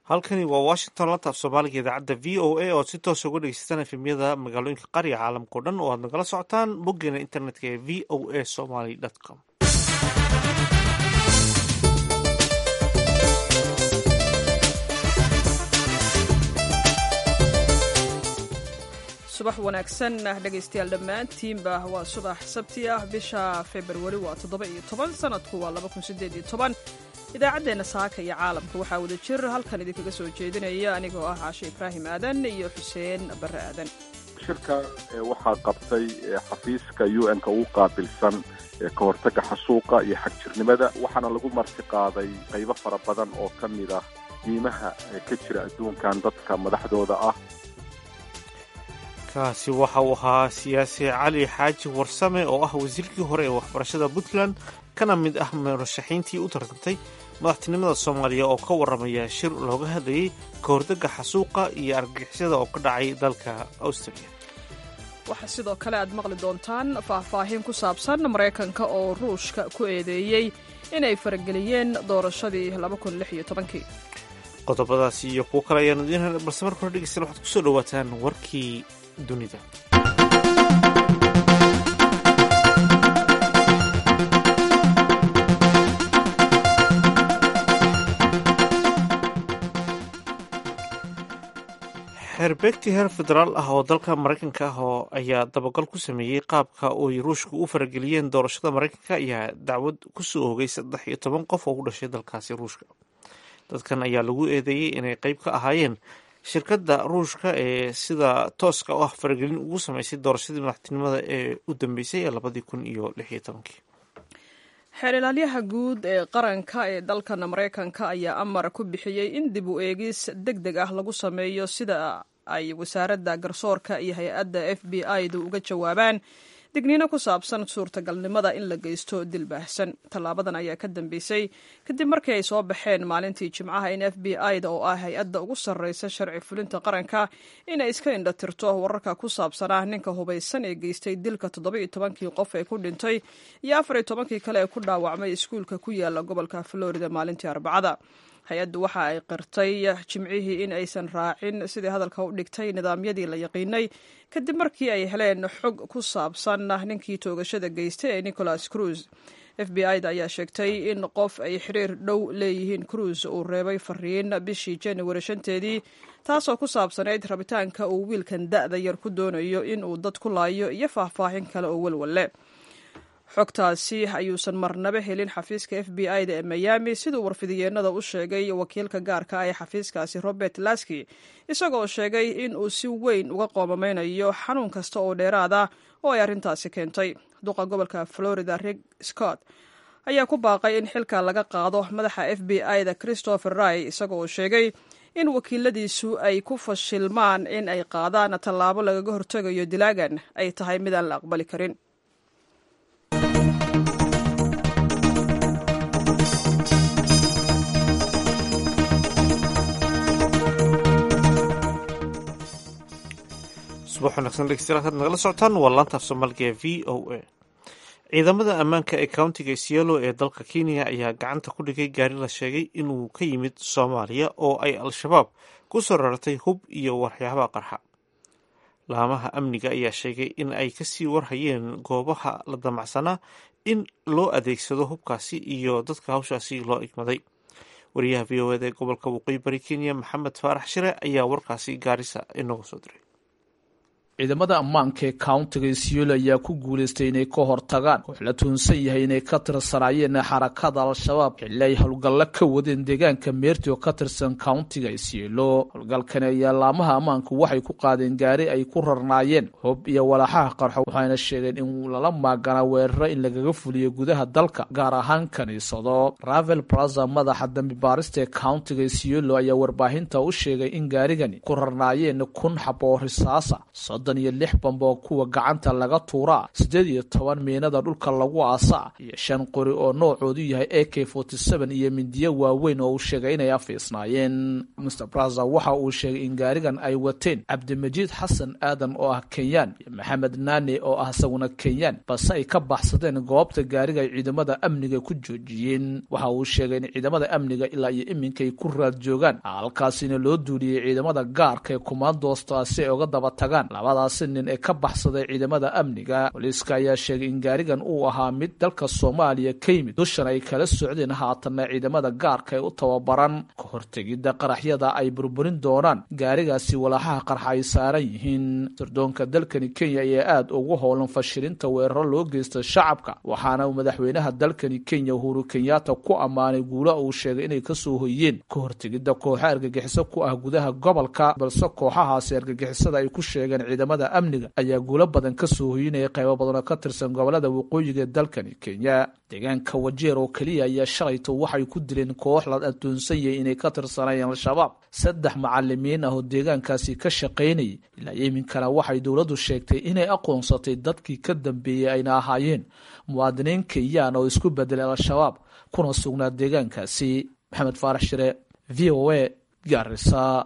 halkani waa washington lanta af soomaaliga idaacadda v o a ood si toosa uga dhegeysataan efemyada magaalooyinka qarya caalamka o dhan oo aad nagala socotaan boggeena internetka ee v o a somaly com subax wanaagsan dhegaystayaal dhammaantiinba waa subax sabti ah bisha februari waa toddoba iyo toban sanadku waa laba kun sideed iyo toban idaacaddeenna saaka iyo caalamka waxaa wada jir halkan idinkaga soo jeedinaya anigoo ah caashe ibraahim aadan iyo xuseen barre aadan shirka waxaa qabtay xafiiska u n-ka ugu qaabilsan ka hortagga xasuuqa iyo xagjirnimada waxaana lagu marti qaaday qaybo fara badan oo ka mid ah diimaha ka jira adduunkan dadka madaxdooda ah kaasi waxa uu ahaa siyaasi cali xaaji warsame oo ah wasiirkii hore ee waxbarashada puntland kana mid ah murashaxiintii u tartantay madaxtinimada soomaaliya oo ka warramaya shir looga hadlayay ka hortagga xasuuqa iyo argagixisada oo ka dhacay dalka australia waxaa sidoo kale aad maqli doontaan faahfaahin ku saabsan maraykanka oo ruushka ku eedeeyey inay farageliyeen doorashadii kii qodobadaasi iyo kuwo kale ayaanu idiin helnay balse marka hore dhegeystayaal waxaad kusoo dhawaataan warkii dunida xeerbeegti heer federaal ah oo dalka maraykanka ah oo ayaa dabagal ku sameeyey qaabka oy ruushku u farageliyeen doorashada maraykanka ayaa dacwad kusoo hogay saddex iyo toban qof oo u dhashay dalkaasi ruushka dadkan ayaa lagu eedeeyey inay qeyb ka ahaayeen shirkadda ruushka ee sida tooska u ah faragelin ugu sameysay doorashadii madaxtinimada ee u dambeysay ee labadii kun iyo lix iyo tobankii xeer ilaalyaha guud ee qaranka ee dalkan maraykanka ayaa amar ku bixiyey in dib u eegis deg deg ah lagu sameeyo sida ay wasaaradda garsoorka iyo hay-adda f b i du uga jawaabaan digniino ku saabsan suurtagalnimada in la geysto dil baahsan tallaabadan ayaa ka dambeysay kadib markii ay soo baxeen maalintii jimcaha in f b i da oo ah hay-adda ugu sarreysa sharci fulinta qaranka inay iska indhatirto wararka ku saabsanaa ninka hubaysan ee geystay dilka toddoba-iyo tobankii qof ee ku dhintay iyo afar iyo tobankii kale ee ku dhaawacmay iskuulka ku yaala gobolka florida maalintii arbacada hay-addu waxa ay qirtay jimcihii in aysan raacin sidii hadalka u dhigtay nidaamyadii la yaqiinay kadib markii ay heleen xog ku saabsan ninkii toogashada geystay ee nicholas cruise f b i da ayaa sheegtay in qof ay xiriir dhow leeyihiin cruise uu reebay fariin bishii januari shanteedii taasoo ku saabsanayd rabitaanka uu wiilkan da-da yar ku doonayo in uu dad ku laayo iyo faahfaahin kale oo walwalle xogtaasi ayuusan marnaba helin xafiiska f b i da ee miami siduu warfidiyeenada u sheegay wakiilka gaarka ah ee xafiiskaasi robert laski isagoo sheegay in uu si weyn uga qoomameynayo xanuun kasta oo dheeraada oo ay arrintaasi keentay duqa gobolka florida rig scott ayaa ku baaqay in xilka laga qaado madaxa f b i da christopher ray isagoo sheegay in wakiiladiisu ay ku fashilmaan in ay qaadaan tallaabo lagaga hortegayo dilaagan ay tahay midaan la aqbali karin subax wanaagsan dhegeystayaal had nagala socotaan waa laanta af soomaaliga ee v o a ciidamada ammaanka ee countiga isiolo ee dalka kenya ayaa gacanta ku dhigay gaari la sheegay inuu ka yimid soomaaliya oo ay al-shabaab ku soo rartay hub iyo waxyaabaha qarxa laamaha amniga ayaa sheegay in ay kasii warhayeen goobaha la damacsanaa in loo adeegsado hubkaasi iyo dadka hawshaasi loo igmaday wariyaha v o eda ee gobolka waqooyi bari kenya maxamed faarax shire ayaa warkaasi gaarisa inooga soo diray ciidamada ammaanka ee countiga isiolo ayaa ku guulaystay inay ka hortagaan koox la tuunsan yahay inay ka tirsanaayeen xarakada al-shabaab xilli ay howlgallo ka wadeen deegaanka meerti oo ka tirsan countiga isiolo howlgalkani ayaa laamaha ammaanku waxay ku qaadeen gaari ay ku rarnaayeen hoob iyo walaaxaha qarxo waxayna sheegeen in lala maaganaa weeraro in lagaga fuliyo gudaha dalka gaar ahaan kaniisado ravel braza madaxa dambi baarista ee countiga isiolo ayaa warbaahinta u sheegay in gaarigani ku rarnaayeen kun xab oo risaasa soddon iyo lix bamba oo kuwa gacanta laga tuuraa siddeed iyo toban miinada dhulka lagu aasaa iyo shan qori oo noocoodu yahay a k forty seven iyo mindiyo waaweyn oo uu sheegay inay afiisnaayeen mr braza waxa uu sheegay in gaarigan ay wateen cabdimajiid xasan aadan oo ah kenyaan iyo maxamed naane oo ah isaguna kenyaan balse ay ka baxsadeen goobta gaariga ay ciidamada amniga ku joojiyeen waxa uu sheegay in ciidamada amniga ilaa iyo iminka ay ku raad joogaan halkaasina loo duuliyey ciidamada gaarka ee kumaandoosta si ay uga daba tagaan labadaasi nin ee ka baxsaday ciidamada amniga booliiska ayaa sheegay in gaarigan uu ahaa mid dalka soomaaliya ka yimid dushan ay kala socdeen haatanna ciidamada gaarka ee u tababaran ka hortegidda qaraxyada ay burburin doonaan gaarigaasi walaaxaha qarxa ay saaran yihiin sirdoonka dalkani kenya ayaa aada ugu howlan fashilinta weeraro loo geysta shacabka waxaana uu madaxweynaha dalkani kenya uhuru kenyatta ku ammaanay guula uu sheegay inay kasoo hoyeen ka hortegidda kooxa argagixiso ku ah gudaha gobolka balse kooxahaasi argagixisada ay ku sheegeen ciidamada amniga ayaa guulo badan kasoo hoyinaya qaybo badan oo ka tirsan gobolada waqooyiga ee dalkani kenya deegaanka wajeer oo keliya ayaa shalayto waxay ku dileen koox la addoonsan yahay inay ka tirsanayeen al-shabaab saddex macalimiin ah oo deegaankaasi ka shaqaynayay ilaa iminkana waxay dowladdu sheegtay inay aqoonsatay dadkii ka dambeeyey ayna ahaayeen muwaadiniin kenyaan oo isku bedelay al-shabaab kuna sugnaa deegaankaasi maxamed faarax shire v o a gaarisa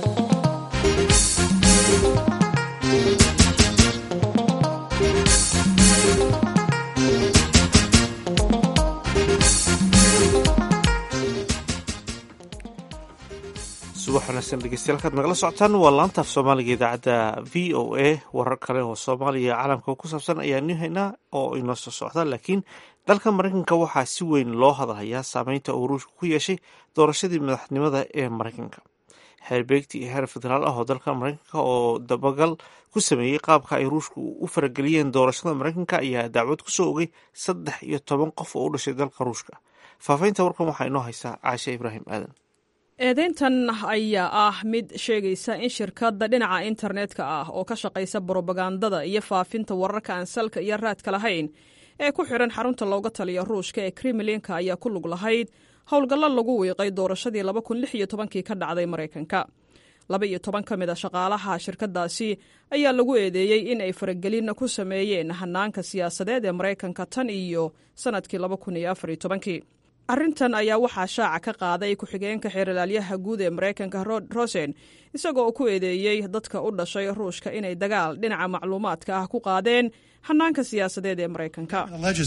subax wanaagsan dhegeystayaal kaad nagala socotaan waa laanta af soomaaliga idaacadda v o a warar kale oo soomaaliya iyo caalamka ku saabsan ayaanu haynaa oo inoo soo socda laakiin dalka maraykanka waxaa si weyn loo hadalhayaa saameynta uu ruushka ku yeeshay doorashadii madaxnimada ee maraykanka xeerbeegti iyo heer federaal ah oo dalka maraykanka oo dabagal ku sameeyey qaabka ay ruushku u farageliyeen doorashada maraykanka ayaa dacwad kusoo ogay saddex iyo toban qof oo u dhashay dalka ruushka faafaynta warkan waxaa inoo haysaa caashe ibraahim aadan eedeyntan ayaa ah mid sheegaysa in shirkadda dhinaca internetka ah oo ka shaqaysa brobagandada iyo faafinta wararka aan salka iyo raadka lahayn ee ku xidhan xarunta looga taliya ruushka ee kremlinka ayaa ku lug lahayd howlgallo lagu wiiqay doorashadii kii ka dhacday maraykanka laba iyo toban ka mid a shaqaalaha shirkadaasi ayaa lagu eedeeyey in ay faragelin ku sameeyeen hanaanka siyaasadeed ee maraykanka tan iyo sanadkii kii arrintan ayaa waxaa shaaca ka qaaday ku-xigeenka xeeralaalyaha guud ee maraykanka rod rosen isagoo ku eedeeyey dadka u dhashay ruushka inay dagaal dhinaca macluumaadka ah ku qaadeen hanaanka siyaasadeed ee maraykanka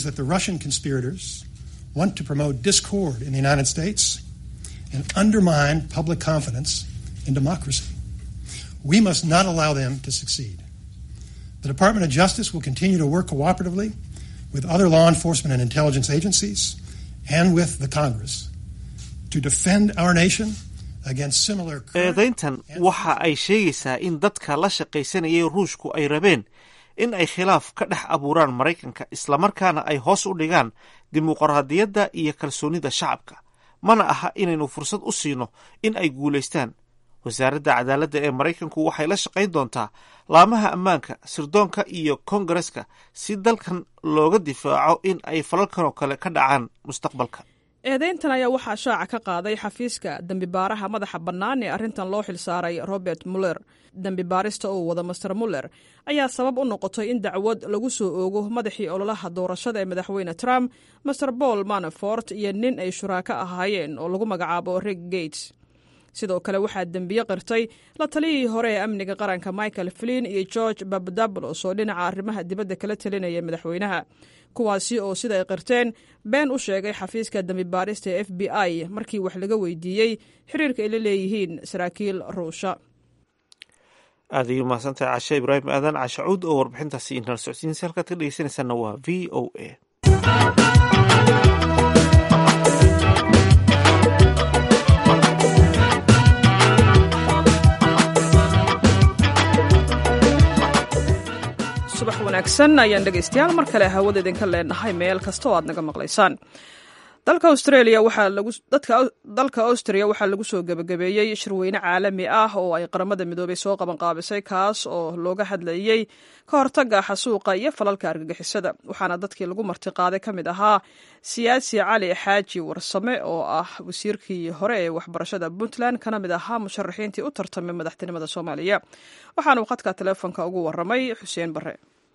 want to promote discord in the United States and undermine public confidence in democracy. We must not allow them to succeed. The Department of Justice will continue to work cooperatively with other law enforcement and intelligence agencies and with the Congress to defend our nation against similar eedayntan waxa ay sheegaysaa in dadka la shaqaysanayay ruushku ay rabeen in ay khilaaf ka dhex abuuraan maraykanka islamarkaana ay hoos u dhigaan dimuqraadiyadda iyo kalsoonida shacabka mana aha inaynu fursad u siino in ay guulaystaan wasaaradda cadaaladda ee maraykanku waxay la shaqayn doontaa laamaha ammaanka sirdoonka iyo kongareska si dalkan looga difaaco in ay falalkanoo kale ka dhacaan mustaqbalka eedeyntan ayaa waxaa shaaca ka qaaday xafiiska dembibaaraha madaxa bannaan ee arrintan loo xilsaaray robert muller dembibaarista uu wada master muller ayaa sabab u noqotay in dacwad lagu soo oogo madaxii ololaha doorashada ee madaxweyne trump master paul manafort iyo nin ay shuraako ahaayeen oo lagu magacaabo rig gates sidoo kale waxaa dembiye qirtay la taliyihii hore ee amniga qaranka michael flin iyo george babadablos oo dhinaca arrimaha dibadda kala talinaya madaxweynaha kuwaasi oo sida ay qirteen been u sheegay xafiiska dembibaarista ee f b i markii wax laga weydiiyey xiriirka ay la leeyihiin saraakiil ruusha aad ayuu mahadsantahay cashe ibraahim aadan cashacuud oo warbixintaasi inala socodsiinsa halkaad ka dhegeysanaysaana waa v o a subax wanaagsan ayaan dhegaystayaal mar kale hawada idinka leenahay meel kasta oo aad naga maqlaysaan dalka australia waxaa lagu dadka dalka austria waxaa lagu soo gebagabeeyey shirweyne caalami ah oo ay qaramada midoobay soo qabanqaabisay kaas oo looga hadlayey ka hortaga xasuuqa iyo falalka argagixisada waxaana dadkii lagu martiqaaday ka mid ahaa siyaasi cali xaaji warsame oo ah wasiirkii hore ee waxbarashada puntland kana mid ahaa musharaxiintii u tartamay madaxtinimada soomaaliya waxaana uu khadka teleefonka ugu waramay xuseen bare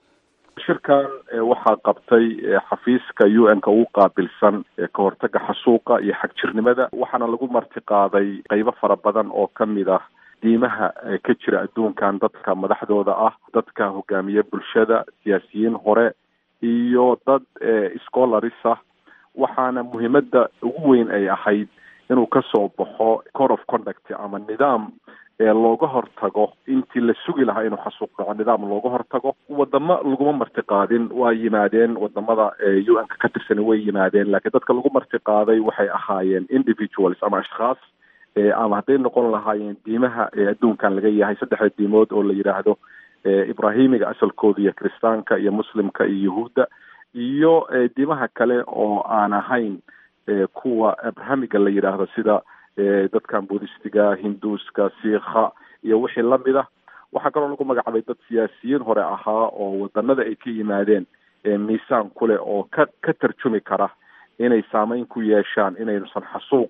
shirkan waxaa qabtay xafiiska u n ka ugu qaabilsan ka hortaga xasuuqa iyo xagjirnimada waxaana lagu martiqaaday qeybo fara badan oo ka mid ah diimaha ka jira adduunkan dadka madaxdooda ah dadka hogaamiye bulshada siyaasiyiin hore iyo dad scholars ah waxaana muhiimada ugu weyn ay ahayd inuu kasoo baxo code of conduct ama nidaam looga hortago intii la sugi lahaa inuu xasuuq dhaco nidaam looga hortago wadamo laguma martiqaadin waa yimaadeen wadamada u n ka ka tirsan way yimaadeen laakiin dadka lagu martiqaaday waxay ahaayeen individuals ama ashkhaas ama hadday noqon lahaayeen diimaha adduunkan laga yahay saddexda diimood oo la yidhaahdo ibrahimiga asalkooda iyo kiristaanka iyo muslimka iyo yahuudda iyo diimaha kale oo aan ahayn kuwa abrahamiga la yidhaahdo sida dadkan budistiga hinduuska siikha iyo wixii lamid ah waxaa kaloo lagu magacaabay dad siyaasiyiin hore ahaa oo wadanada ay ka yimaadeen miisaan kuleh oo ka ka tarjumi kara inay saameyn ku yeeshaan inaynusan xasuuq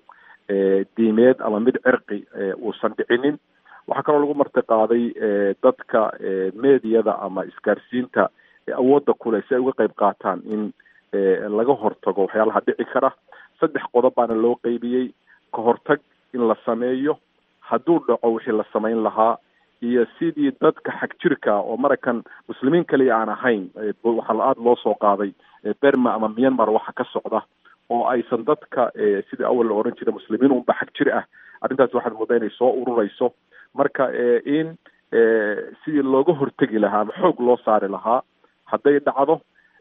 diimeed ama mid cirqi uusan dhicinin waxaa kaloo lagu martiqaaday dadka meediyada ama isgaarsiinta awoodda kuleh si ay uga qeyb qaataan in laga hortago waxyaalaha dhici kara saddex qodob baana loo qeybiyey ka hortag in la sameeyo hadduu dhaco wixii la samayn lahaa iyo sidii dadka xag jirka oo maraykan muslimiin kaliya aan ahayn waxaa aada loo soo qaaday berma ama myanmar waxa ka socda oo aysan dadka sidii awal la oran jiray muslimiin unba xag jir ah arrintaas waxaad moodaa inay soo urureyso marka in sidii looga hortegi lahaa ama xoog loo saari lahaa hadday dhacdo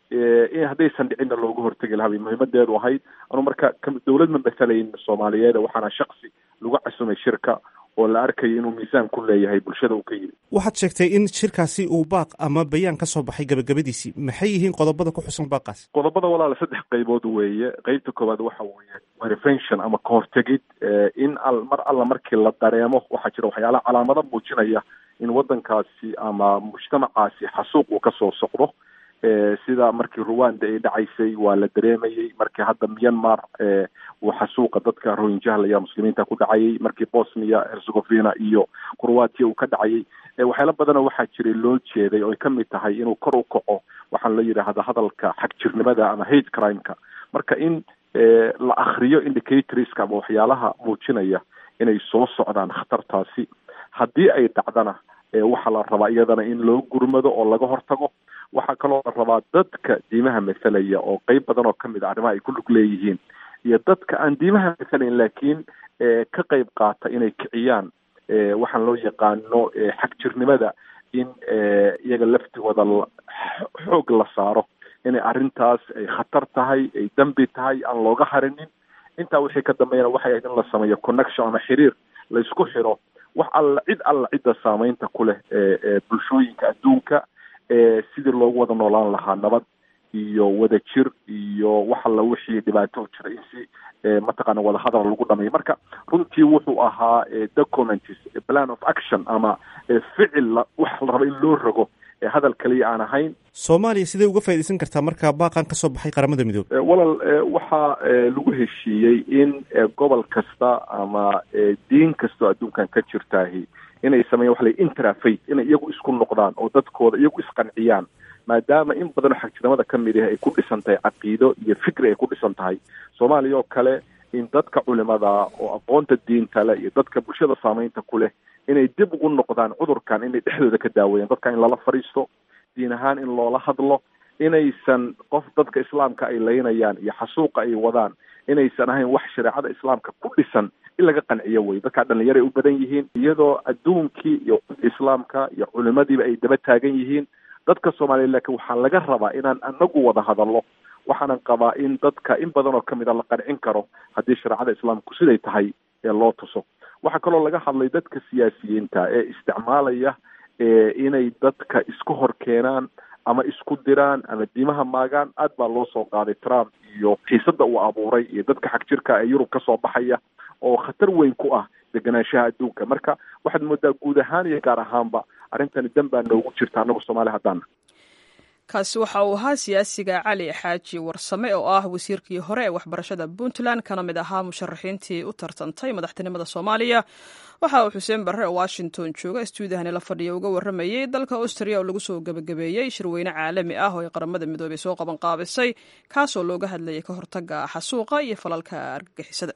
in haddaysan dhicinna looga hortegi lahaa bay muhiimadeedu ahayd anu marka dawlad ma matalayn soomaaliyeed waxaana shaksi lagu casumay shirka oo la arkayo inuu miisaan ku leeyahay bulshada uu ka yimi waxaad sheegtay in shirkaasi uu baaq ama bayaan ka soo baxay gabagabadiisii maxay yihiin qodobada ku xusan baaqaas qodobada walaala saddex qaybood weeye qeybta koowaad waxa weeye prevention ama kahortegid in al mar alla markii la dareemo waxaa jira waxyaalaha calaamado muujinaya in waddankaasi ama mujtamacaasi xasuuq uu kasoo socdo sida markii ruwanda ay dhacaysay waa la dareemayey markii hadda myanmar uu xasuuqa dadka rohinjahlaya muslimiinta ku dhacayay markii bosnia herzegovina iyo croatia uu ka dhacayay waxyaala badana waxaa jiray loo jeeday oo ay kamid tahay inuu kor u kaco waxaan la yidhaahda hadalka xagjirnimada ama hate crimeka marka in la akriyo indicatorska ama waxyaalaha muujinaya inay soo socdaan khatartaasi haddii ay dhacdana waxaa la rabaa iyadana in loo gurmado oo laga hortago waxaa kaloo la rabaa dadka diimaha mathalaya oo qeyb badan oo kamid a arrimaha ay ku lug leeyihiin iyo dadka aan diimaha mathalayn laakiin ka qeyb qaata inay kiciyaan waxaan loo yaqaano xagjirnimada in iyaga laftigooda xoog la saaro inay arrintaas ay khatar tahay ay dembi tahay aan looga harinin intaa wixii ka dambeeyana waxay ahayd in la sameeyo connection ama xiriir la isku xiro wax alla cid alla cidda saameynta ku leh bulshooyinka adduunka sidii loogu wada noolaan lahaa nabad iyo wada jir iyo wax alla wixii dhibaato jira in si mataqaana wadahadal lagu dhameeyo marka runtii wuxuu ahaa documents plan of action ama ficil wax la raba in loo rogo hadal kaliya aan ahayn soomaaliya sidee uga faaidaysan kartaa marka baaqan kasoo baxay qaramada midoobe walal waxaa lagu heshiiyey in gobol kasta ama diin kastoo adduunkan ka jirtaahi inay sameeyan waxa la interafate inay iyagu isku noqdaan oo dadkooda iyagu isqanciyaan maadaama in badanoo xagjirnimada ka mid ah ay ku dhisan tahay caqiido iyo fikri ay ku dhisan tahay soomaaliya oo kale in dadka culimada oo aqoonta diinta leh iyo dadka bulshada saameynta ku leh inay dib ugu noqdaan cudurkan inay dhexdooda ka daaweeyaan dadka in lala fadhiisto diin ahaan in loola hadlo inaysan qof dadka islaamka ay laynayaan iyo xasuuqa ay wadaan inaysan ahayn wax shareecada islaamka ku dhisan in laga qanciyo wey dadkaa dhallinyaray u badan yihiin iyadoo adduunkii iyo islaamka iyo culimadiiba ay daba taagan yihiin dadka soomaaliya laakiin waxaa laga rabaa inaan anagu wada hadallo waxaanan qabaa in dadka in badan oo kamid a la qancin karo haddii shareecada islaamku siday tahay ee loo tuso waxaa kaloo laga hadlay dadka siyaasiyiinta ee isticmaalaya inay dadka isku hor keenaan ama isku diraan ama diimaha maagaan aad baa loo soo qaaday trump iyo xiisada uu abuuray iyo dadka xag jirka ee yurub kasoo baxaya oo khatar weyn ku ah deganaanshaha adduunka marka waxaad moodaa guud ahaan iyo gaar ahaanba arrintani dan baa noogu jirta annagu soomaali haddaana kaasi waxa uu ahaa siyaasiga cali xaaji warsame oo ah wasiirkii hore ee waxbarashada puntland kana mid ahaa musharaxiintii u tartantay madaxtinimada soomaaliya waxa uu xuseen barre oo washington jooga stuudiyahani la fadhiya uga warramayey dalka austria oo lagu soo gebagabeeyey shirweyne caalami ah oo ay qaramada midoobey soo qaban qaabisay kaasoo looga hadlayay ka hortaga xasuuqa iyo falalka argagixisada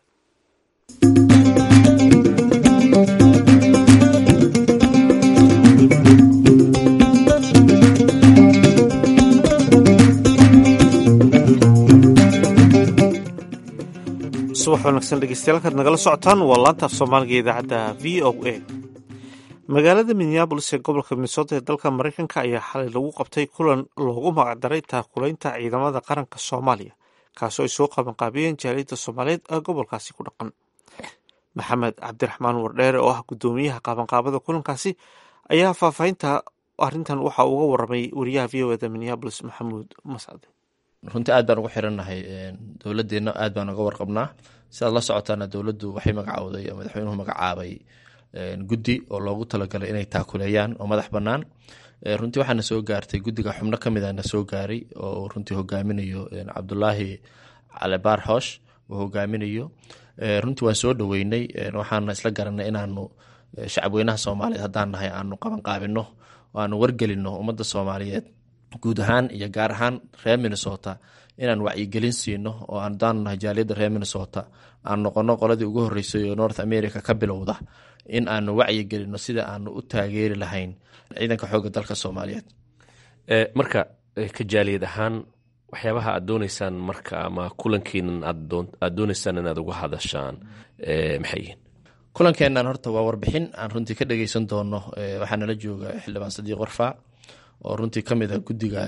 subax wanaagsan dhegeystayaal kaad nagala socotaan waa laantaaf soomaaliga idaacadda v o a magaalada minneabolis ee gobolka minnesota ee dalka mareykanka ayaa xalay lagu qabtay kulan loogu magacdaray taakulaynta ciidamada qaranka soomaaliya kaasoo ay soo qabanqaabiyeen jaaliyadda soomaaliyeed ee gobolkaasi ku dhaqan maxamed cabdiraxmaan wardheere oo ah guddoomiyaha qabanqaabada kulankaasi ayaa faahfaahinta arrintan waxa uga waramay wariyaha v o eda minneabolis maxamuud mascade runtii aad baan ugu xirannahay dowladeenna aad baan uga warqabnaa sidaad la socotaana dowladdu waxay magacowday oo madaxweynuhu magacaabay guddi oo loogu talagalay inay taakuleeyaan oo madax bannaan runtii waxaana soo gaartay guddiga xubno ka mida na soo gaaray oo runtii hogaaminayo cabdulaahi calibaar xoosh uu hogaaminayo runtii waan soo dhoweynay waxaana isla garanay inaanu shacabweynaha soomaaliyeed haddaan nahay aanu qabanqaabino oo aanu wargelino ummadda soomaaliyeed guud ahaan iyo gaar ahaan reer minnesota inaan wacyigelin siino oo aandaan nahay jaaliyadda reer minnesota aan noqono qoladii ugu horreysay oo north america ka bilowda in aanu wacyigelino sida aanu u taageeri lahayn ciidanka xoogga dalka soomaaliyeed marka ka jaaliyad ahaan waxyaabaha aad dooneysaan marka ama kulankiinan aad dooneysaan inaad uga hadashaan maxay yihiin kulankeennan horta waa warbixin aan runtii ka dhegeysan doono waxaa nala jooga xildhibaan sadiiq warfaa oo runtii ka mid ah guddiga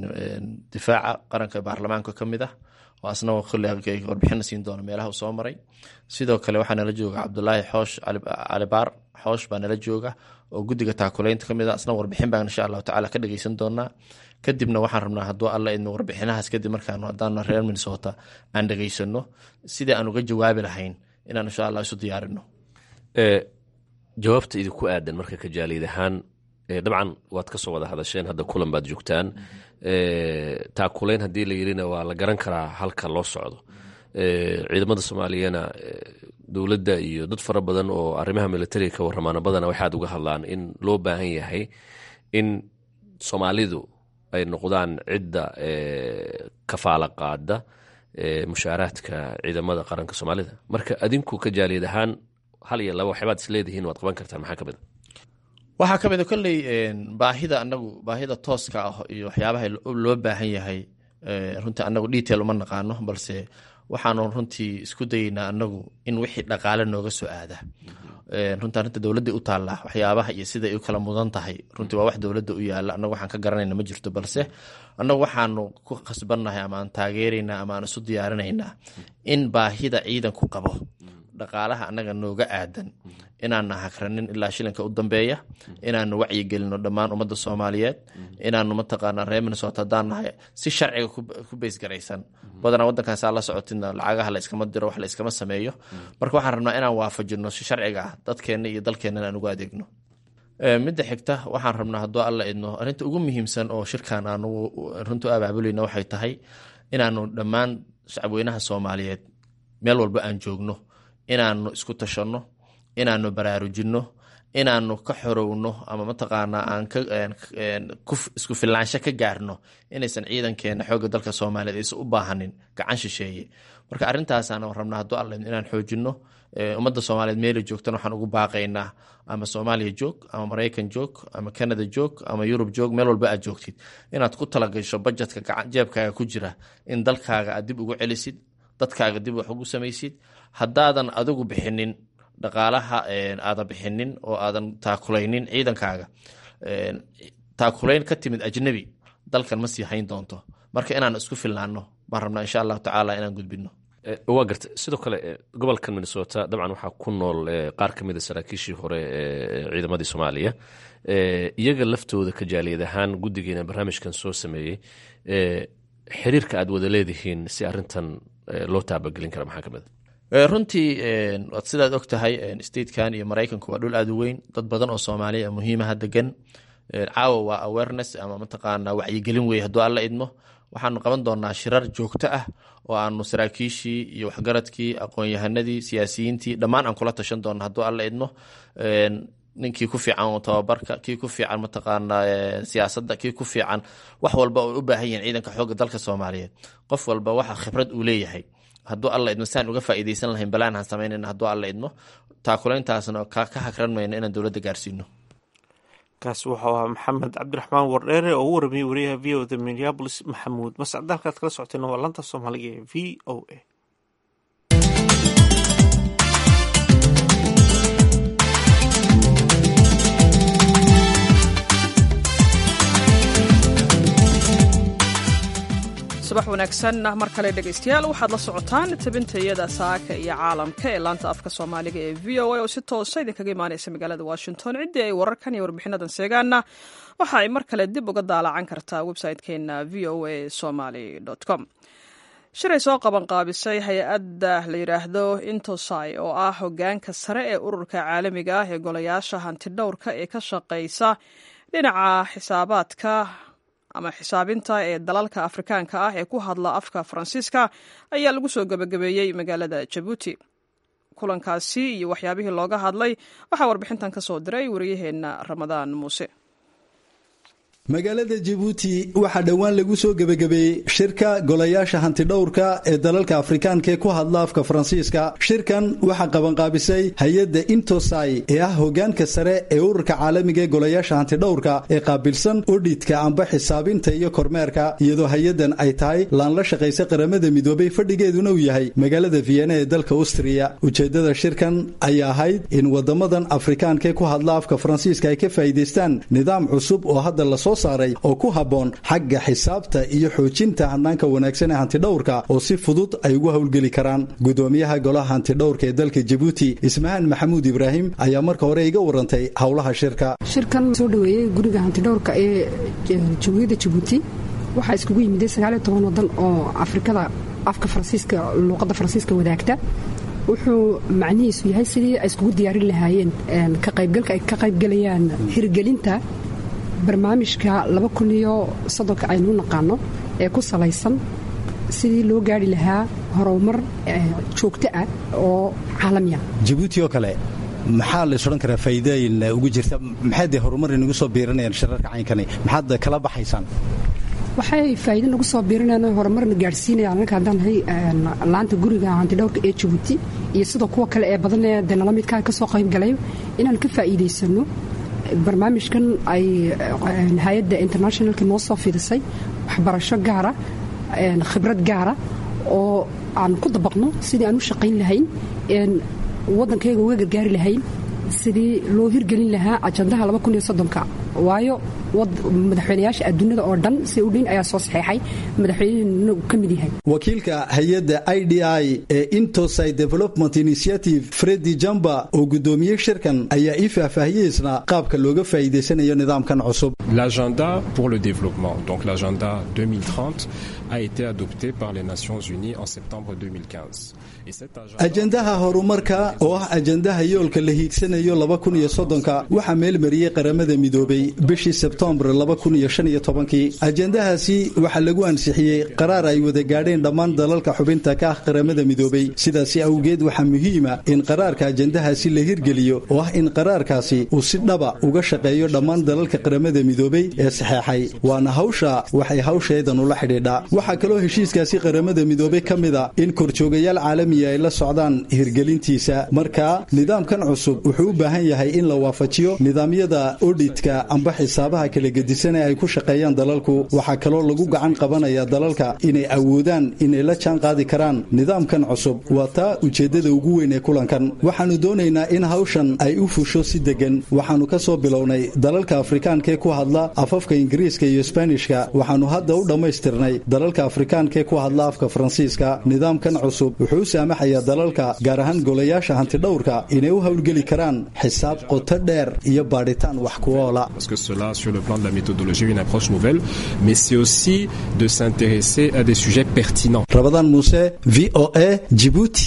difaaca qaranka baarlamaanka ka mid ah oo asna warbixina siin doona meelaha uu soo maray sidoo kale waxaa nala jooga cabdulaahi xoosh calibaar xoosh baa nala jooga oo guddiga taakuleynta ka mid ah asna warbixin baan insha allahu tacala ka dhegeysan doonaa kadibna waxaan rabnaa hadduu alla idmo warbixinahaas kadib markaan haddaana reer minnesota aan dhegeysano sidii aan uga jawaabi lahayn inaan insha allah isu diyaarino jawaabta idinku aadan marka ka jaaliyad ahaan dabcan waad kasoo wada hadasheen hadda kulan baad joogtaan taakuleyn haddii la yirina waa la garan karaa halka loo socdo ciidamada soomaaliyana dowladda iyo dad fara badan oo arrimaha militariga ka waramaana badana waxaad uga hadlaan in loo baahan yahay in soomaalidu ay noqdaan cidda kafaala qaada mushaaraadka ciidamada qaranka soomaalida marka adinku ka jaaliyad ahaan hal iyo laba waxyaabaad is leedihiin waad qaban kartaan maxaa ka mid a waxaa ka mid a kolley baahida anagu baahida tooska ah iyo waxyaabaha loo baahan yahay runtii anagu detail uma naqaano balse waxaanu runtii isku dayeynaa anagu in wixii dhaqaale nooga soo aada runtii arrinta dowladda u taalla waxyaabaha iyo siday u kala mudan tahay runtii waa wax dowladda u yaala anagu waxaan ka garanayna ma jirto balse anagu waxaanu ku khasbannahay ama aan taageeraynaa ama aan isu diyaarinaynaa in baahida ciidanku qabo dhaqaalaha annaga nooga aadan inaana hakranin ilaa shilinka u dambeeya inaanu wacyigelino dhammaan ummadda soomaaliyeed inaanu mataqaana reer minnesota haddaan nahay si sharciga ku beysgaraysan badanaa waddankan saa la socotidna lacagaha la iskama diro wax la iskama sameeyo marka waxaan rabnaa inaan waafajino si sharciga ah dadkeenna iyo dalkeenna aan ugu adeegno midda xigta waxaan rabnaa hadduu alla idno arrinta ugu muhiimsan oo shirkan aanu runtu abaabulayna waxay tahay inaanu dhammaan shacabweynaha soomaaliyeed meel walba aan joogno inaanu isku tashanno inaanu baraarujinno inaanu ka xorowno ama mataqaanaa aan isku filaansho ka gaarno inaysan ciidankeena xoogga dalka soomaaliyeed aysan u baahanin gacan shisheeye marka arrintaasaan rabnaa hadduu alla inaan xoojinno ummadda soomaaliyeed meela joogtana waxaan ugu baaqaynaa ama soomaaliya joog ama maraykan joog ama canada joog ama yurub joog meel walba aad joogtid inaad ku talagasho bajetka jeebkaaga ku jira in dalkaaga aad dib ugu celisid dadkaaga dib wax ugu samaysid haddaadan adigu bixinin dhaqaalaha aadan bixinin oo aadan taakulaynin ciidankaaga taakulayn ka timid ajnabi dalkan ma sii hayn doonto marka inaan isku filnaano baan rabnaa insha allahu tacaala inaan gudbino waa garta sidoo kale gobolkan minnesota dabcan waxaa ku nool qaar ka mida saraakiishii hore ee ciidamadii soomaaliya iyaga laftooda kajaaliyad ahaan guddigeena barnaamijkan soo sameeyey xiriirka aad wada leedihiin si arintan loo taabagelin kara maxaa ka mid runtii sidaad og tahay statekan iyo maraykanku waa dhul aad u weyn dad badan oo soomaaliya muhiimaha degan caawa waa awareness ama mataqaana wacyigelin wey hadduu alla idmo waxaanu qaban doonaa shirar joogto ah oo aanu saraakiishii iyo waxgaradkii aqoon-yahanadii siyaasiyiintii dhammaan aan kula tashan doona hadduu alla idmo ninkii ku fiican tababarka kii ku fiican mataqaana siyaasadda kii ku fiican wax walba oo u baahan yihiin ciidanka xoogga dalka soomaaliyeed qof walba waxa khibrad uu leeyahay hadduu alla idmo saan uga faa'iidaysan lahayn balaan aan samaynayna hadduu alla idmo taakulayntaasna ka hakran mayno inaan dowladda gaarsiino kaasi wuxuu ahaa maxamed cabdiraxmaan wardheere oo u warramiyey wariyaha v o da minneabolis maxamuud mascad halkaad kala socotayna waa lanta soomaaliga ee v o a subax wanaagsan mar kale dhegaystayaal waxaad la socotaan tabintayada saaka iyo caalamka ee laanta afka soomaaliga ee v o a oo si toosa idinkaga imaanaysa magaalada washington ciddii ay wararkan iyo warbixinadan seegaanna waxa ay mar kale dib uga daalacan kartaa website-keena v o a somaly com shiray soo qabanqaabisay hay-adda la yidhaahdo intosai oo ah hogaanka sare ee ururka caalamiga ah ee golayaasha hantidhowrka ee ka shaqaysa dhinaca xisaabaadka ama xisaabinta ee dalalka afrikaanka ah ee ku hadla afka faransiiska ayaa lagu soo gebagabeeyey magaalada jabuuti kulankaasi iyo waxyaabihii looga hadlay waxaa warbixintan ka soo diray wariyaheenna ramadaan muuse magaalada jabuuti waxaa dhowaan lagu soo gebagabeeyey shirka golayaasha hantidhowrka ee dalalka afrikaanka ee ku hadla afka faransiiska shirkan waxaa qabanqaabisay hay-adda intosai ee ah hogaanka sare ee ururka caalamiga ee golayaasha hantidhowrka ee qaabilsan odhidka amba xisaabinta iyo kormeerka iyadoo hay-addan ay tahay laan la shaqaysa qaramada midoobay fadhigeeduna uu yahay magaalada vienna ee dalka austriya ujeeddada shirkan ayaa ahayd in wadamadan afrikaanka ee ku hadla afka faransiiska ay ka faa'iidaystaan nidaam cusub oo hadda lasoo saaray oo ku habboon xagga xisaabta iyo xoojinta hanaanka wanaagsan ee hantidhowrka oo si fudud ay ugu howlgeli karaan gudoomiyaha golaha hantidhowrka ee dalka jabuuti ismahaan maxamuud ibraahim ayaa marka hore iga warantay howlaha shirka shirkan soo dhaweeyey guriga hantidhowrka ee jamhuuriyadda jabuuti waxaa iskugu yimiday sagaaliyo toban wadan oo afrikada afka faransiiska luuqadda faransiiska wadaagta wuxuu macnihiisu yahay sidii ay iskugu diyaarin lahaayeen ka qaybgalka ay ka qaybgalayaan hirgelinta barnaamijka laba kun iyo soddonka aynu naqaano ee ku salaysan sidii loo gaari lahaa horumar joogto ah oo caalamiya jabuuti oo kale maxaa lays odhan karaa faa'iidooyin ugu jirta maxay dee horumar inagu soo biiranayaan shirarka caynkani maxaad kala baxaysaan waxay faa'iido nagu soo biirinayaan horumarna gaadhsiinayaan anaka haddaan nahay laanta guriga hantidhowrka ee jabuuti iyo sidoo kuwa kale ee badan ee dee nala midkaa ka soo qayb galay inaan ka faa'iidaysanno barnaamijkan ay hay-adda internationalka noo soo fidisay waxbarasho gaara khibrad gaara oo aan ku dabaqno sidii aan u shaqayn lahayn waddankayga uga gargaari lahayn sidii loo hirgelin lahaa ajandaha ka waayo madaxweynayaasha adduunyada oo dhan si u dhin ayaa soo saxeexay madaxweynehena uu ka mid yahay wakiilka hay-adda i d i ee intosai development initiative fredi jamba oo gudoomiyey shirkan ayaa ii faahfaahiyeysna qaabka looga faa'iidaysanayo nidaamkan cusub l'agenda pour le développement donc l'agenda 2030 a été adopté par les Nations Unies en septembre 2015 ajandaha horumarka oo ah ajandaha yoolka la hiigsanayo labakuniyosodonka waxaa meelmariyey qaramada midoobay bishii sebtembar labakuniyoshanyotobankii ajandahaasi waxaa lagu ansixiyey qaraar ay wada gaadheen dhammaan dalalka xubinta ka ah qaramada midoobay sidaasi awgeed waxaa muhiima in qaraarka ajandahaasi la hirgeliyo oo ah in qaraarkaasi uu si dhaba uga shaqeeyo dhammaan dalalka qaramada midoobay ee saxeexay waana hawsha waxay hawsheedan ula xidhiidhaa waxaa kaloo heshiiskaasi qaramada midoobay ka mida in korjoogayaal caalami ay la socdaan hirgelintiisa marka nidaamkan cusub wuxuu u baahan yahay in la waafajiyo nidaamyada odhidka amba xisaabaha kala gedisan ee ay ku shaqeeyaan dalalku waxaa kaloo lagu gacan qabanaya dalalka inay awoodaan inay la jaan qaadi karaan nidaamkan cusub waa taa ujeeddada ugu weyn ee kulankan waxaannu doonaynaa in hawshan ay u fusho si deggan waxaannu ka soo bilownay dalalka afrikaankaee ku hadla afafka ingiriiska iyo sbaanishka waxaannu hadda u dhammaystirnay dalalka afrikaankaee ku hadla afka faransiiska nidaamkan cusub wuxuu u saamaxayaa dalalka gaar ahaan golayaasha hantidhowrka inay u howlgeli karaan xisaab qoto dheer iyo baadhitaan wax ku oola Parce que cela, sur le plan de la méthodologie, est une approche nouvelle, mais c'est aussi de s'intéresser à des sujets pertinents. rabadaan muuse v o a jibuuti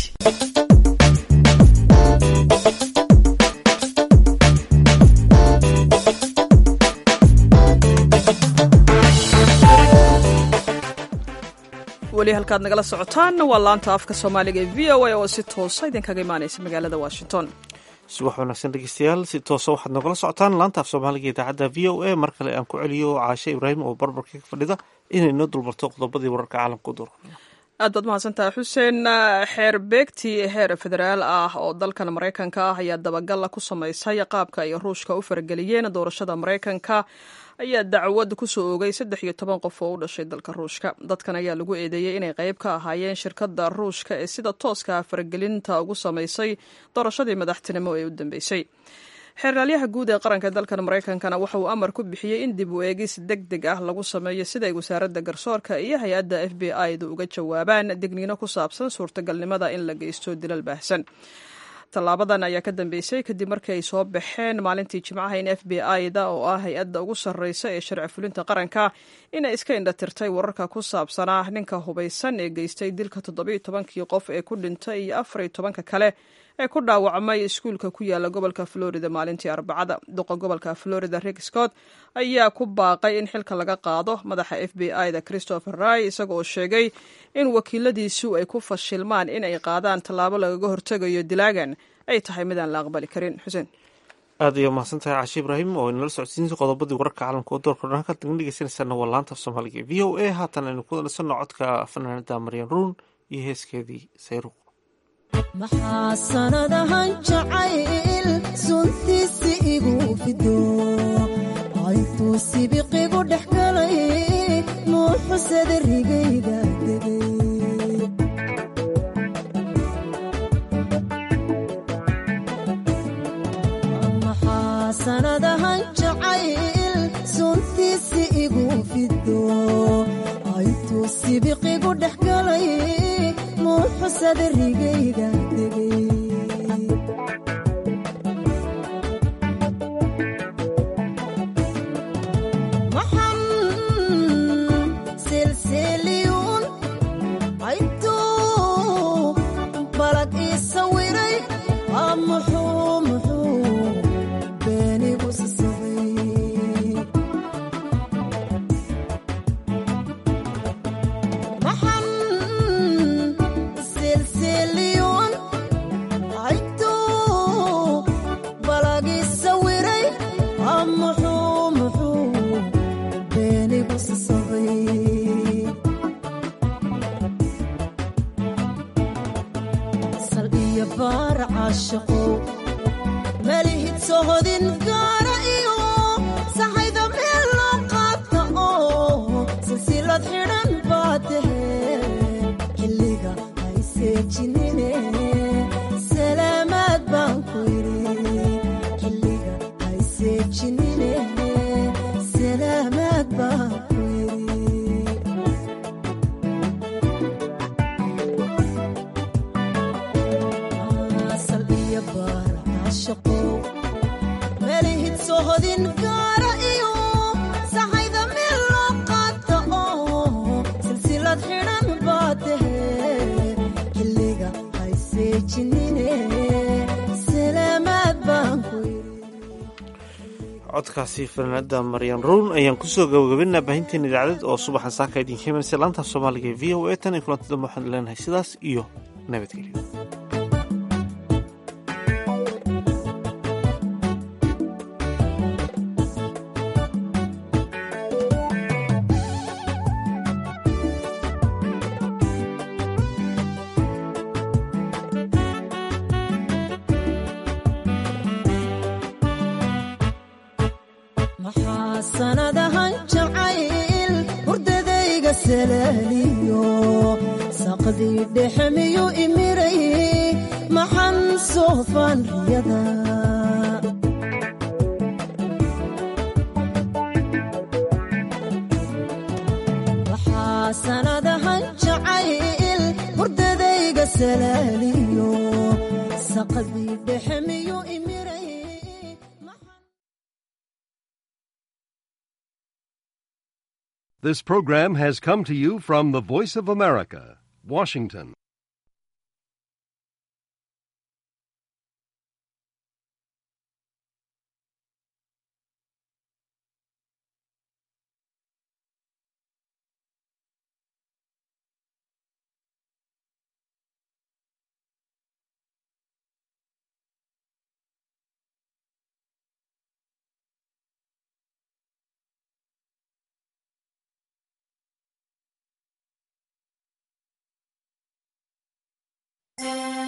weli halkaad nagala socotaan waa laanta afka soomaaliga ee v o a oo si toosa idinkaga imaanaysa magaalada washington subax wanaagsan dhegeystayaal si toosa waxaad nogala socotaan laanta af soomaaliga idaacadda v o a mar kale aan ku celiyo caashe ibraahim oo barbarka ka fadhida inay noo dulmarto qodobadii wararka caalamka u doorka aad baad mahadsantaha xuseen xeer beegti heer federaal ah oo dalkan maraykanka ah ayaa dabagalla ku samaysay qaabka ay ruushka u farageliyeen doorashada maraykanka ayaa dacwad kusoo oogay saddex iyo toban qof oo u dhashay dalka ruushka dadkan ayaa lagu eedeeyey inay qayb ka ahaayeen shirkadda ruushka ee sida tooska faragelinta ugu samaysay doorashadii madaxtinimo ee u dambeysay xeeraalyaha guud ee qaranka dalkan maraykankana waxa uu amar ku bixiyey in dib u eegis deg deg ah lagu sameeyo siday wasaaradda garsoorka iyo hay-adda f b i da uga jawaabaan digniino ku saabsan suurtagalnimada in la geysto dilal baahsan tallaabadan ayaa ka dambeysay kadib markii ay soo baxeen maalintii jimcaha in f b i da oo ah hay-adda ugu sarreysa ee sharci fulinta qaranka inay iska indhatirtay wararka ku saabsanaa ninka hubaysan ee geystay dilka toddobiyo tobankii qof ee ku dhintay iyo afar iyo tobanka kale ee ku dhaawacmay iskuulka ku yaala gobolka florida maalintii arbacada duqa gobolka florida rick scott ayaa ku baaqay in xilka laga qaado madaxa f b i da christopher ray isaga oo sheegay in wakiiladiisu ay ku fashilmaan in ay qaadaan tallaabo lagaga hortegayo dilaagan ay tahay midaan la aqbali karin xuseen aad ayaa mahadsan tahay cashe ibraahim oo inala socodsiinsa qodobadii wararka caalamka oo doorka dhan halkaad naga dhegeysanaysaana waa laanta af soomaaliga v o a haatan aynu ku nasanno codka fanaanada maryan ruun iyo heeskeedii sayruuq maxaa sanadahan jacayl suntiisi igu fido intuu sibiqigu dhex galay nuuxusada rigayga degay maxaa sanadahan jacayl suntiisi igu fido intuu sibiqigu dhex galay nuuxusada rigayga degay codkaasi fanaanada maryan ruun ayaan kusoo gabagabinaa baahinteena idaacaded oo subaxan saaka idinka imanaysa laanta soomaaliga ee v o a tan iyo kulanti dambe waxaan leenahay sidaas iyo nabadgelyo maxaa sanadahan jacayl hurdadayga salaaliyo saqdii dhexe miyuu imiray maxan soofaan riyada waxaa sanadahan jacayl hurdadayga salaaliyo saqdii dhexe miyuu imiray This program has come to you from the Voice of America, Washington.